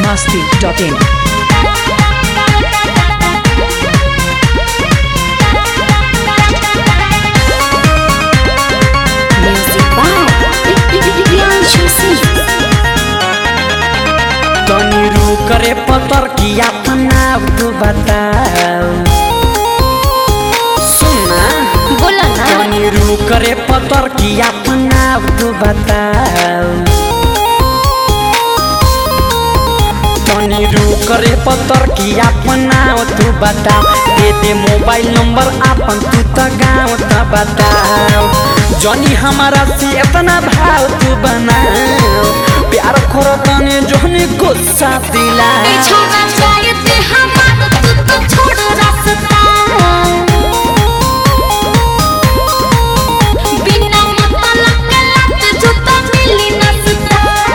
masti.in. Music by Priyanshu Singh. तनी रुक रे पतर की अपना तू बताओ सुना बोला ना तनी रुक रे पतर की अपना तू बताओ तनी रुक रे पतर की अपना तू बताओ दे दे मोबाइल नंबर अपन तू त गाँव त बताओ जनी हमारा से इतना भाव तू बनाओ प्यार करो तने जोनी गुस्सा दिला छोड़ा जाए ते हमारा तू तो छोड़ रास्ता बिना मतलब के लत जो तो मिली नसता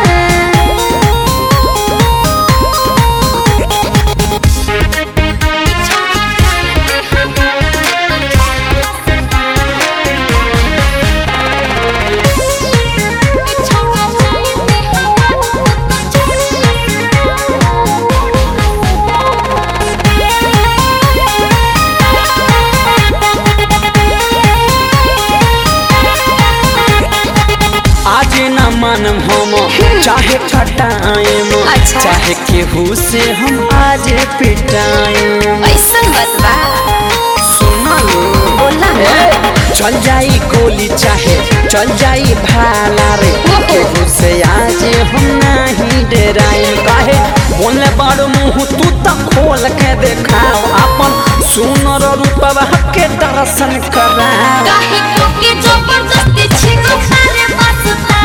आज न मन हम चाहे खटाएम अच्छा। चाहे केहू से हम आज पिटाएम ऐसा बतवा सुना लो बोला ना ए, चल जाई गोली चाहे चल जाई भाला रे ओहो। केहू से आज हम नहीं डराएम काहे बोले बड़ मुंह तू त खोल के देखाओ अपन सुनर रूपवा के दर्शन कराओ काहे क्योंकि जबरदस्ती छीनो तारे बसता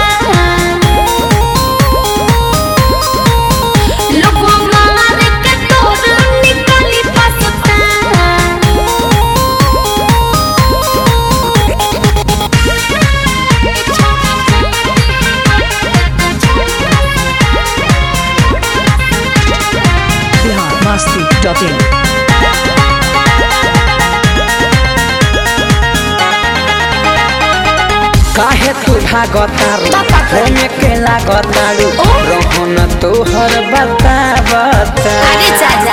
लोगों मारे के तोर निकली बसता Bihar masti.in. काहे तू भागतारू होने के लागतारू रोहन तोहर बतावता अरे चाचा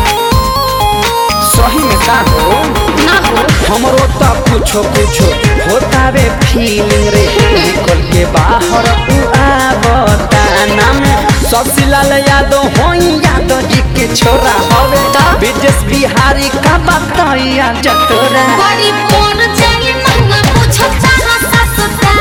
सही में का हो ना हो हमरो तो कुछो कुछो होता रे फीलिंग रे निकल के बाहर तू आवता नाम ससीलाल यादव होई यादव जी के छोरा हवे विदेश बिहारी का बताइया जतोरा बड़ी पोर जाए महंगा पूछो चाहा ससता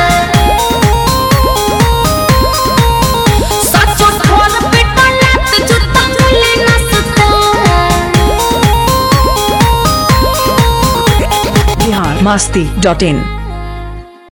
सचो खोल बेटा लात जूता मिले नसता Bihar masti.in.